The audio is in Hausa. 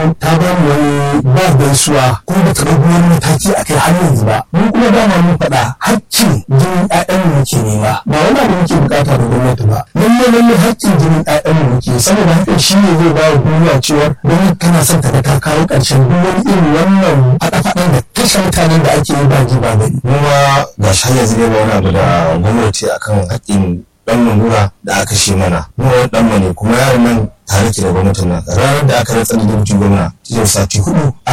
ta ba mu wani ba gaisuwa kuma ba ta ɗauki wani mataki a kai har yanzu ba mun kuma dama mun faɗa haƙƙin jinin ƴaƴanmu muke nema ba wani abu muke bukata da gwamnati ba lalle lalle haƙƙin jinin ƴaƴanmu muke saboda hakan shi ne zai ba wa duniya cewa gwamnati tana son ta ga ta kawo ƙarshen duk wani irin wannan faɗa-faɗan da kashe mutanen da ake yi ba ji ba gari. kuma ga shi har yanzu ne ba wani abu da gwamnati akan haƙƙin dan lura da aka shi mana mu wani dan ne kuma yaron nan tare ke da gwamnatin nan ranar da aka rantsar da gwamnati gwamna cikin sati hudu